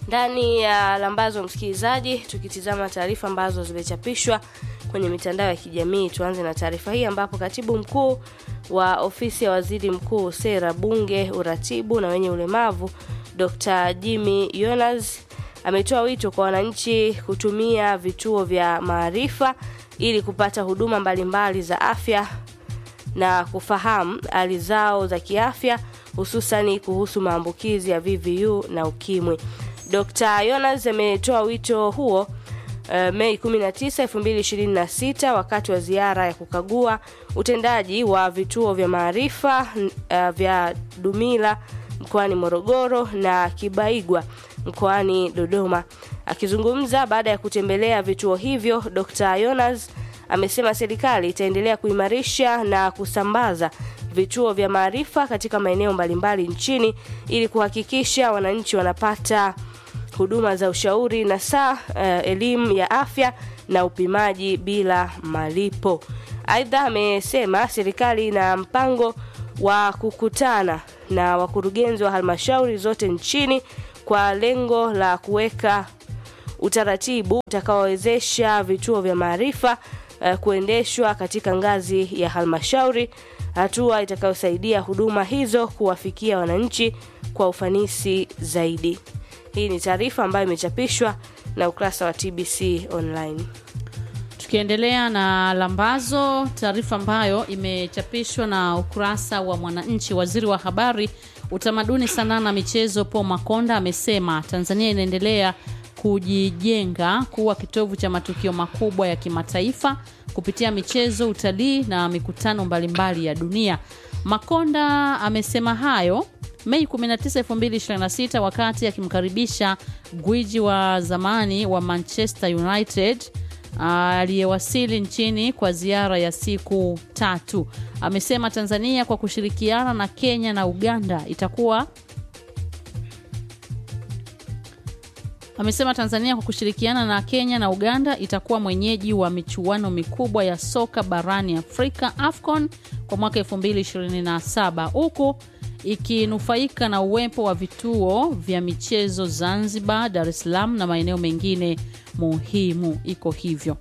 ndani ya lambazo msikilizaji tukitizama taarifa ambazo zimechapishwa kwenye mitandao ya kijamii tuanze na taarifa hii ambapo katibu mkuu wa ofisi ya waziri mkuu sera bunge uratibu na wenye ulemavu dr jimmy yonas ametoa wito kwa wananchi kutumia vituo vya maarifa ili kupata huduma mbalimbali za afya na kufahamu hali zao za kiafya hususani kuhusu maambukizi ya VVU na ukimwi. Dr. Yonas ametoa wito huo uh, Mei 19, 2026 wakati wa ziara ya kukagua utendaji wa vituo vya maarifa uh, vya Dumila mkoani Morogoro na Kibaigwa mkoani Dodoma. Akizungumza baada ya kutembelea vituo hivyo, Dr. Yonas amesema serikali itaendelea kuimarisha na kusambaza vituo vya maarifa katika maeneo mbalimbali nchini ili kuhakikisha wananchi wanapata huduma za ushauri na saa uh, elimu ya afya na upimaji bila malipo. Aidha, amesema serikali ina mpango wa kukutana na wakurugenzi wa halmashauri zote nchini kwa lengo la kuweka utaratibu utakaowezesha vituo vya maarifa uh, kuendeshwa katika ngazi ya halmashauri, hatua itakayosaidia huduma hizo kuwafikia wananchi kwa ufanisi zaidi. Hii ni taarifa ambayo imechapishwa na ukurasa wa TBC online. Tukiendelea na lambazo, taarifa ambayo imechapishwa na ukurasa wa Mwananchi, waziri wa habari, utamaduni, sanaa na michezo Paul Makonda amesema Tanzania inaendelea kujijenga kuwa kitovu cha matukio makubwa ya kimataifa kupitia michezo, utalii na mikutano mbalimbali ya dunia. Makonda amesema hayo Mei 19, 2026 wakati akimkaribisha gwiji wa zamani wa Manchester United aliyewasili nchini kwa ziara ya siku tatu. Amesema Tanzania kwa kushirikiana na Kenya na Uganda itakuwa Amesema Tanzania kwa kushirikiana na Kenya na Uganda itakuwa mwenyeji wa michuano mikubwa ya soka barani Afrika AFCON kwa mwaka 2027 huku ikinufaika na uwepo wa vituo vya michezo Zanzibar, Dar es Salaam na maeneo mengine muhimu. Iko hivyo.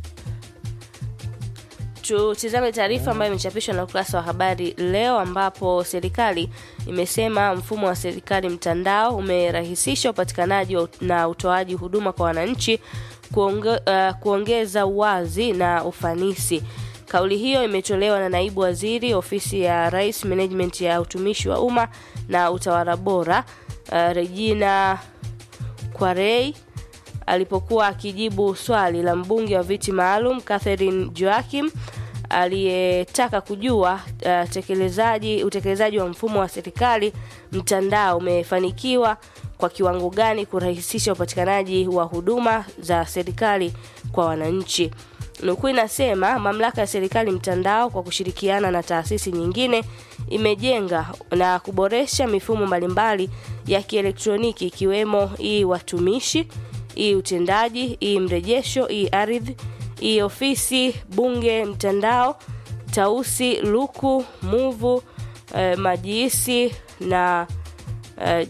Tutizame taarifa ambayo imechapishwa na ukurasa wa habari leo, ambapo serikali imesema mfumo wa serikali mtandao umerahisisha upatikanaji na utoaji huduma kwa wananchi, kuonge, uh, kuongeza uwazi na ufanisi. Kauli hiyo imetolewa na naibu waziri ofisi ya Rais, management ya utumishi wa umma na utawala bora, uh, Regina Kwarei alipokuwa akijibu swali la mbunge wa viti maalum Catherine Joachim aliyetaka kujua uh, tekelezaji utekelezaji wa mfumo wa serikali mtandao umefanikiwa kwa kiwango gani kurahisisha upatikanaji wa huduma za serikali kwa wananchi. Nukuu inasema mamlaka ya serikali mtandao kwa kushirikiana na taasisi nyingine imejenga na kuboresha mifumo mbalimbali ya kielektroniki ikiwemo hii watumishi, hii utendaji, hii mrejesho, hii ardhi, hii ofisi bunge mtandao, tausi, luku, muvu, eh, majiisi na eh,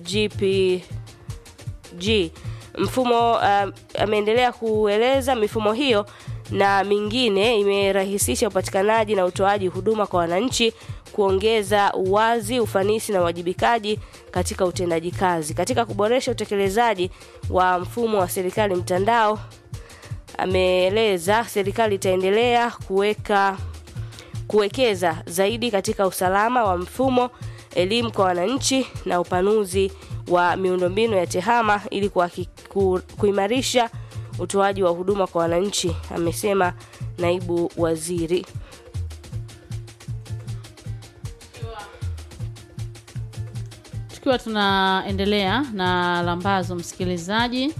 GPG. Mfumo uh, ameendelea kueleza mifumo hiyo na mingine imerahisisha upatikanaji na utoaji huduma kwa wananchi, kuongeza uwazi, ufanisi na uwajibikaji katika utendaji kazi. Katika kuboresha utekelezaji wa mfumo wa serikali mtandao, ameeleza serikali itaendelea kuweka kuwekeza zaidi katika usalama wa mfumo, elimu kwa wananchi na upanuzi wa miundombinu ya tehama ili ku, kuimarisha utoaji wa huduma kwa wananchi, amesema naibu waziri. Tukiwa tunaendelea na lambazo, msikilizaji,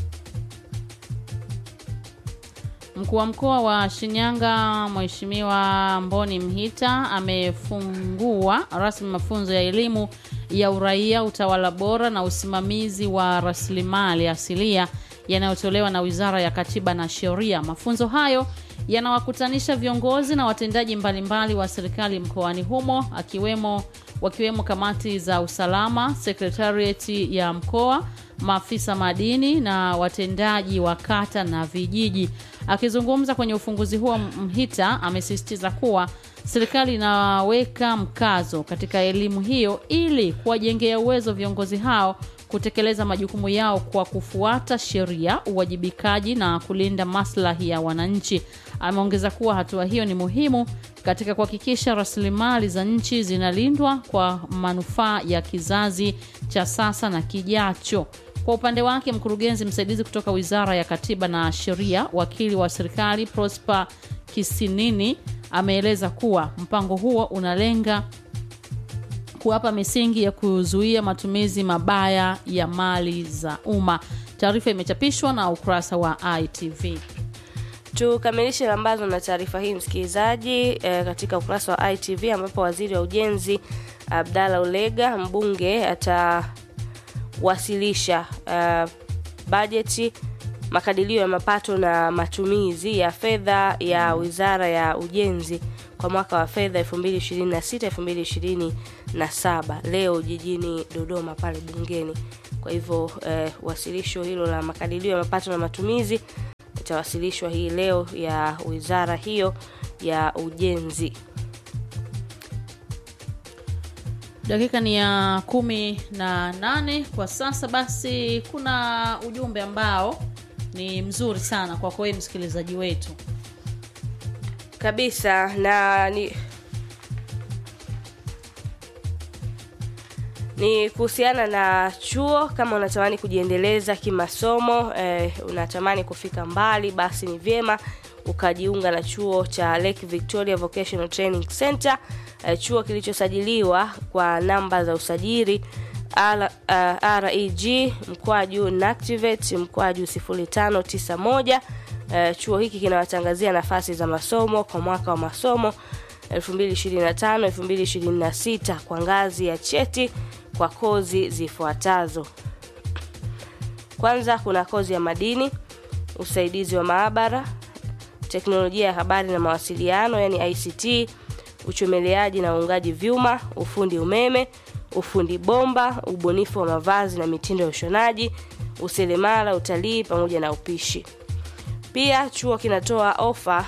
mkuu wa mkoa wa Shinyanga Mheshimiwa Mboni Mhita amefungua rasmi mafunzo ya elimu ya uraia, utawala bora na usimamizi wa rasilimali asilia yanayotolewa na Wizara ya Katiba na Sheria. Mafunzo hayo yanawakutanisha viongozi na watendaji mbalimbali wa serikali mkoani humo akiwemo wakiwemo kamati za usalama, sekretarieti ya mkoa, maafisa madini na watendaji wa kata na vijiji. Akizungumza kwenye ufunguzi huo, Mhita amesisitiza kuwa serikali inaweka mkazo katika elimu hiyo ili kuwajengea uwezo viongozi hao kutekeleza majukumu yao kwa kufuata sheria, uwajibikaji na kulinda maslahi ya wananchi. Ameongeza kuwa hatua hiyo ni muhimu katika kuhakikisha rasilimali za nchi zinalindwa kwa manufaa ya kizazi cha sasa na kijacho. Kwa upande wake, mkurugenzi msaidizi kutoka Wizara ya Katiba na Sheria, wakili wa serikali Prosper Kisinini ameeleza kuwa mpango huo unalenga kuwapa misingi ya kuzuia matumizi mabaya ya mali za umma. Taarifa imechapishwa na ukurasa wa ITV. Tukamilishe lambazo na taarifa hii msikilizaji, e, katika ukurasa wa ITV ambapo waziri wa ujenzi Abdalla Ulega mbunge atawasilisha e, bajeti makadirio ya mapato na matumizi ya fedha ya wizara ya ujenzi kwa mwaka wa fedha 2026 2027 leo jijini Dodoma pale bungeni. Kwa hivyo eh, wasilisho hilo la makadirio ya mapato na matumizi itawasilishwa hii leo ya wizara hiyo ya ujenzi. Dakika ni ya kumi na nane kwa sasa. Basi kuna ujumbe ambao ni mzuri sana kwako wewe msikilizaji wetu kabisa na ni ni kuhusiana na chuo. Kama unatamani kujiendeleza kimasomo eh, unatamani kufika mbali, basi ni vyema ukajiunga na chuo cha Lake Victoria Vocational Training Center eh, chuo kilichosajiliwa kwa namba za usajili R, uh, reg mkwaju nactivate mkwaju 0591 Uh, chuo hiki kinawatangazia nafasi za masomo kwa mwaka wa masomo 2025 2026 kwa ngazi ya cheti kwa kozi zifuatazo. Kwanza kuna kozi ya madini, usaidizi wa maabara, teknolojia ya habari na mawasiliano yani ICT, uchomeleaji na uungaji vyuma, ufundi umeme, ufundi bomba, ubunifu wa mavazi na mitindo ya ushonaji, useremala, utalii pamoja na upishi. Pia chuo kinatoa ofa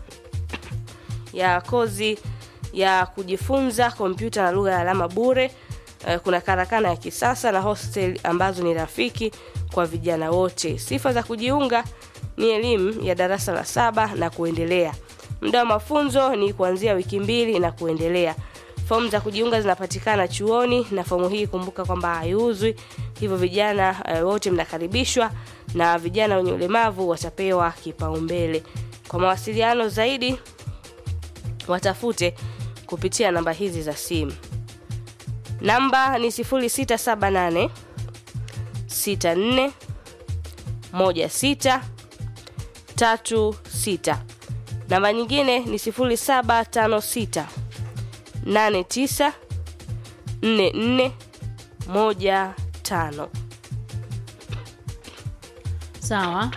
ya kozi ya kujifunza kompyuta na lugha ya alama bure. Kuna karakana ya kisasa na hostel ambazo ni rafiki kwa vijana wote. Sifa za kujiunga ni elimu ya darasa la saba na kuendelea. Muda wa mafunzo ni kuanzia wiki mbili na kuendelea. Fomu za kujiunga zinapatikana chuoni na fomu hii kumbuka kwamba haiuzwi, hivyo vijana uh, wote mnakaribishwa na vijana wenye ulemavu watapewa kipaumbele. Kwa mawasiliano zaidi watafute kupitia namba hizi za simu. Namba ni 0678 64 16 36. Namba nyingine ni 0756 89 44 15. Sawa,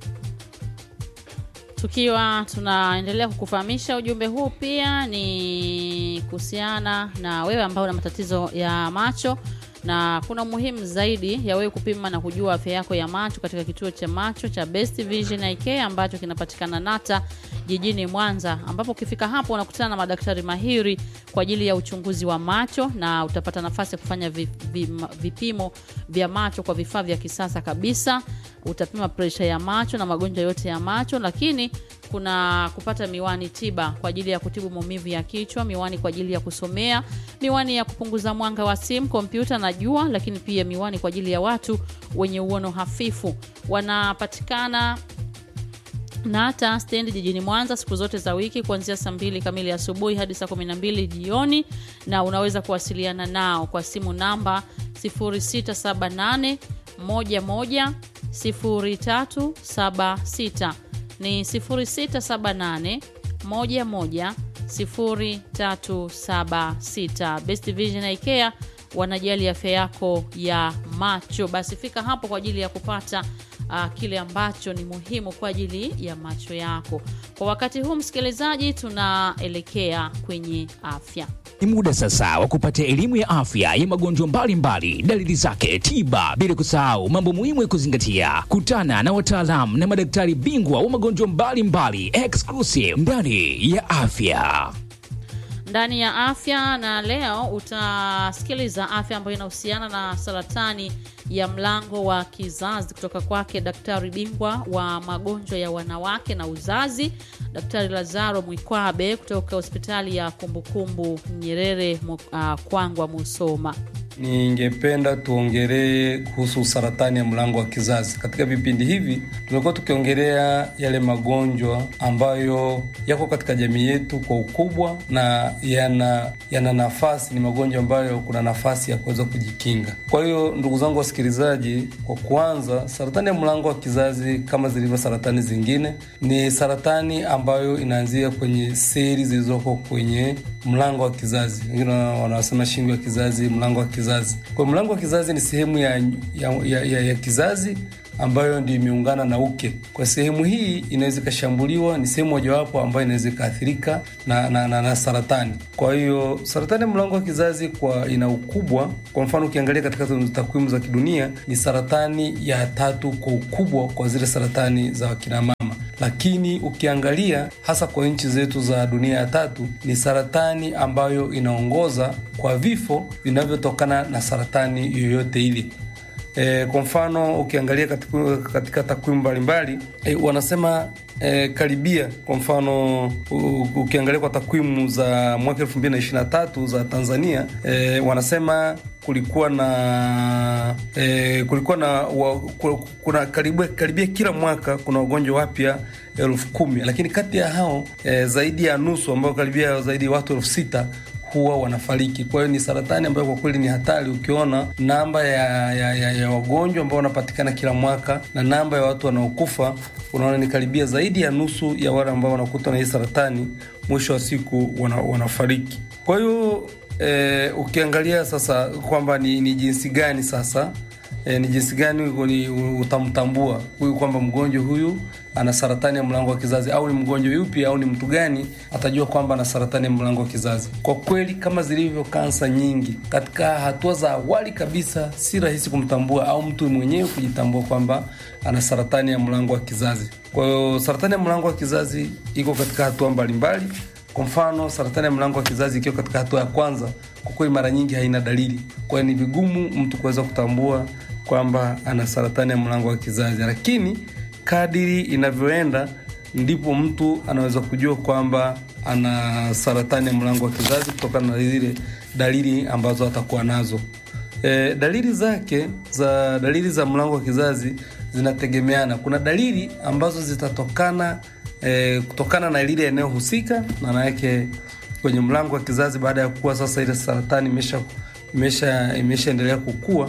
tukiwa tunaendelea kukufahamisha ujumbe huu, pia ni kuhusiana na wewe ambao una matatizo ya macho, na kuna umuhimu zaidi ya wewe kupima na kujua afya yako ya macho katika kituo cha macho cha Best Vision Eye Care ambacho kinapatikana Nata jijini Mwanza, ambapo ukifika hapo unakutana na madaktari mahiri kwa ajili ya uchunguzi wa macho na utapata nafasi ya kufanya vipimo vya macho kwa vifaa vya kisasa kabisa. Utapima presha ya macho na magonjwa yote ya macho, lakini kuna kupata miwani tiba kwa ajili ya kutibu maumivu ya kichwa, miwani kwa ajili ya kusomea, miwani ya kupunguza mwanga wa simu, kompyuta na jua, lakini pia miwani kwa ajili ya watu wenye uono hafifu. Wanapatikana Nata stendi jijini Mwanza siku zote za wiki kuanzia saa mbili kamili asubuhi hadi saa kumi na mbili jioni, na unaweza kuwasiliana nao kwa simu namba 0678 11 0376 ni 0678 11 0376. Best Vision Eye Care wanajali afya yako ya macho. Basi fika hapo kwa ajili ya kupata uh, kile ambacho ni muhimu kwa ajili ya macho yako. Kwa wakati huu, msikilizaji, tunaelekea kwenye afya. Ni muda sasa wa kupata elimu ya afya ya magonjwa mbalimbali, dalili zake, tiba, bila kusahau mambo muhimu ya kuzingatia. Kutana na wataalamu na madaktari bingwa wa magonjwa mbalimbali exclusive ndani ya afya. ndani ya afya na leo utasikiliza afya ambayo inahusiana na saratani ya mlango wa kizazi kutoka kwake daktari bingwa wa magonjwa ya wanawake na uzazi daktari lazaro mwikwabe kutoka hospitali ya kumbukumbu nyerere Mu- uh, kwangwa musoma Ningependa tuongelee kuhusu saratani ya mlango wa kizazi. Katika vipindi hivi tumekuwa tukiongelea yale magonjwa ambayo yako katika jamii yetu kwa ukubwa na yana yana nafasi, ni magonjwa ambayo kuna nafasi ya kuweza kujikinga. Kwa hiyo ndugu zangu wasikilizaji, kwa kuanza, saratani ya mlango wa kizazi kama zilivyo saratani zingine, ni saratani ambayo inaanzia kwenye seli zilizoko kwenye mlango wa kizazi. Wengine wanasema shingo ya kizazi, mlango wa kizazi. Kwa hiyo mlango wa kizazi ni sehemu ya, ya, ya, ya, ya kizazi ambayo ndio imeungana na uke. Kwa sehemu hii inaweza ikashambuliwa, ni sehemu mojawapo ambayo inaweza ikaathirika na, na, na, na saratani. Kwa hiyo saratani ya mlango wa kizazi kwa ina ukubwa, kwa mfano ukiangalia katika takwimu za kidunia ni saratani ya tatu kwa ukubwa kwa zile saratani za wakina mama lakini ukiangalia hasa kwa nchi zetu za dunia ya tatu ni saratani ambayo inaongoza kwa vifo vinavyotokana na saratani yoyote ile. E, kwa mfano ukiangalia katika, katika takwimu mbalimbali e, wanasema e, karibia kwa mfano u, ukiangalia kwa takwimu za mwaka elfu mbili na ishirini na tatu za Tanzania e, wanasema kulikuwa na e, kulikuwa na wa, ku- kuna karibia, karibia kila mwaka kuna wagonjwa wapya elfu kumi lakini kati ya hao e, zaidi ya nusu ambao karibia zaidi ya watu elfu sita huwa wanafariki. Kwa hiyo ni saratani ambayo kwa kweli ni hatari. Ukiona namba ya, ya, ya, ya wagonjwa ambao wanapatikana kila mwaka na namba ya watu wanaokufa, unaona ni karibia zaidi ya nusu ya wale ambao wanakutwa na hii saratani, mwisho wa siku wana, wanafariki. Kwa hiyo eh, ukiangalia sasa kwamba ni, ni jinsi gani sasa E, ni jinsi gani ni utamtambua huyu kwamba mgonjwa huyu ana saratani ya mlango wa kizazi au ni mgonjwa yupi au ni mtu gani atajua kwamba ana saratani ya mlango wa kizazi. Kwa kweli, kama zilivyo kansa nyingi, katika hatua za awali kabisa si rahisi kumtambua au mtu mwenyewe kujitambua kwamba ana saratani ya mlango wa kizazi. Kwa hiyo saratani ya mlango wa kizazi iko katika hatua mbalimbali. Kwa mfano saratani ya mlango wa kizazi ikiwa katika hatua ya kwanza, kwa kweli mara nyingi haina dalili, kwa hiyo ni vigumu mtu kuweza kutambua kwamba ana saratani ya mlango wa kizazi, lakini kadiri inavyoenda ndipo mtu anaweza kujua kwamba ana saratani ya mlango wa kizazi kutokana na zile dalili ambazo atakuwa nazo. E, dalili zake za dalili za mlango wa kizazi zinategemeana. Kuna dalili ambazo zitatokana e, kutokana na lile eneo husika, maana yake kwenye mlango wa kizazi, baada ya kuwa sasa ile saratani imesha imesha imeshaendelea kukua.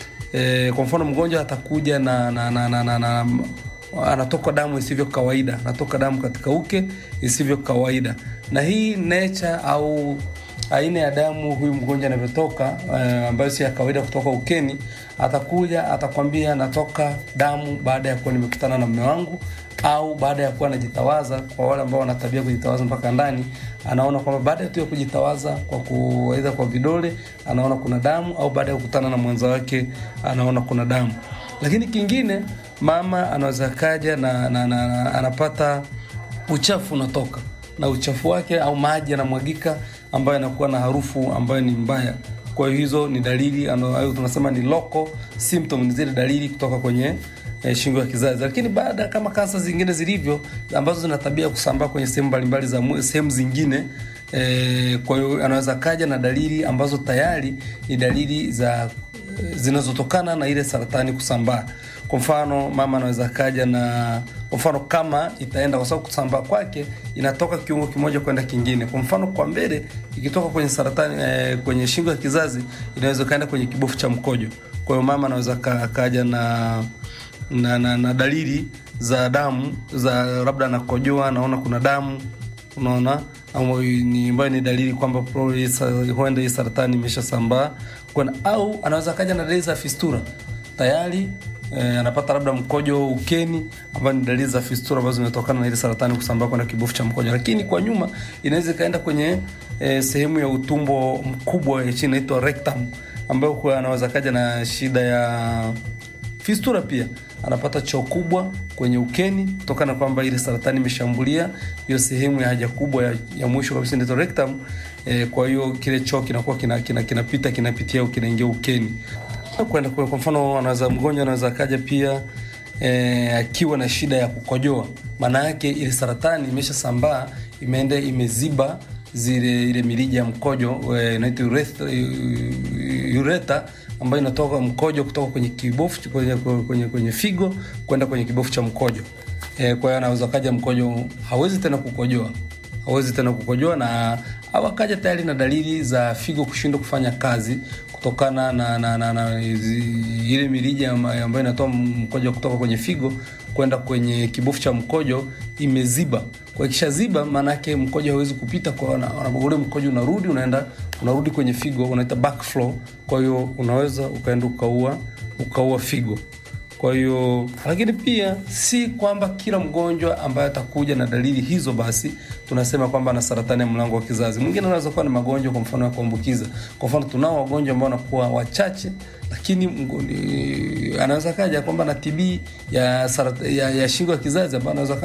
E, kwa mfano mgonjwa atakuja na, na, na, na, na, na anatoka damu isivyo kawaida, anatoka damu katika uke isivyo kawaida, na hii nature au aina ya damu huyu mgonjwa anavyotoka, uh, ambayo si ya kawaida kutoka ukeni, atakuja atakwambia natoka damu baada ya kuwa nimekutana na mume wangu au baada ya kuwa anajitawaza. Kwa wale ambao wana tabia kujitawaza mpaka ndani, anaona kwamba baada tu ya kujitawaza kwa kuaidha kwa vidole, anaona kuna damu, au baada ya kukutana na mwenza wake anaona kuna damu. Lakini kingine, mama anaweza kaja na, na, na, na anapata uchafu unatoka na uchafu wake au maji yanamwagika ambayo yanakuwa na harufu ambayo ni mbaya. Kwa hiyo hizo ni dalili ambayo tunasema ni local symptom, ni zile dalili kutoka kwenye eh, shingo ya kizazi. Lakini baada kama kansa zingine zilivyo ambazo zina tabia kusambaa kwenye sehemu mbalimbali za sehemu zingine eh, kwa hiyo anaweza kaja na dalili ambazo tayari ni dalili za zinazotokana na ile saratani kusambaa. Kwa mfano mama anaweza kaja na kwa mfano kama itaenda, kwa sababu kusambaa kwake inatoka kiungo kimoja kwenda kingine. Kwa mfano kwa mbele ikitoka kwenye saratani eh, kwenye shingo ya kizazi inaweza kaenda kwenye kibofu cha mkojo. Kwa hiyo mama anaweza ka, kaja na na, na na dalili za damu za labda anakojoa, anaona kuna damu, unaona ni ambayo ni dalili kwamba huenda hii saratani imeshasambaa, au anaweza kaja na dalili za fistura tayari eh, anapata labda mkojo ukeni, ambayo ni dalili za fistula ambazo zinatokana na ile saratani kusambaa kwenda kibofu cha mkojo. Lakini kwa nyuma inaweza ikaenda kwenye eh, sehemu ya utumbo mkubwa ya chini inaitwa rectum, ambayo kwa anaweza kaja na shida ya fistula pia anapata choo kubwa kwenye ukeni kutokana na kwamba ile saratani imeshambulia hiyo sehemu ya haja kubwa ya, ya mwisho kabisa inaitwa rectum. E, kwa hiyo kile choo kinakuwa kinapita kina, kina kinapita kinapitia au kinaingia ukeni kwenda kwa kwa mfano, anaweza mgonjwa anaweza akaja pia e, akiwa na shida ya kukojoa, maana yake ile saratani imeshasambaa imeenda imeziba zile ile mirija ya mkojo inaitwa urethra, ureta ambayo inatoka mkojo kutoka kwenye kibofu kwenye, kwenye, kwenye figo kwenda kwenye kibofu cha mkojo e, kwa hiyo anaweza kaja mkojo hawezi tena kukojoa hawezi tena kukojoa na au akaja tayari na dalili za figo kushindwa kufanya kazi kutokana na, na, na, na ile mirija ambayo inatoa mkojo kutoka kwenye figo kwenda kwenye kibofu cha mkojo imeziba. Kwa kisha ziba, maana yake mkojo hawezi kupita, kwa ule mkojo unarudi unaenda unarudi kwenye figo, unaita backflow. Kwa hiyo unaweza ukaenda ukaua ukaua figo. Kwa hiyo lakini pia si kwamba kila mgonjwa ambaye atakuja na dalili hizo basi tunasema kwamba ana saratani ya mlango wa kizazi. Mwingine anaweza kuwa na magonjwa kwa mfano ya kuambukiza. Kwa mfano tunao wagonjwa ambao wanakuwa wachache, lakini anaweza kaja kwamba na TB ya, ya, ya shingo ya kizazi ambayo anaweza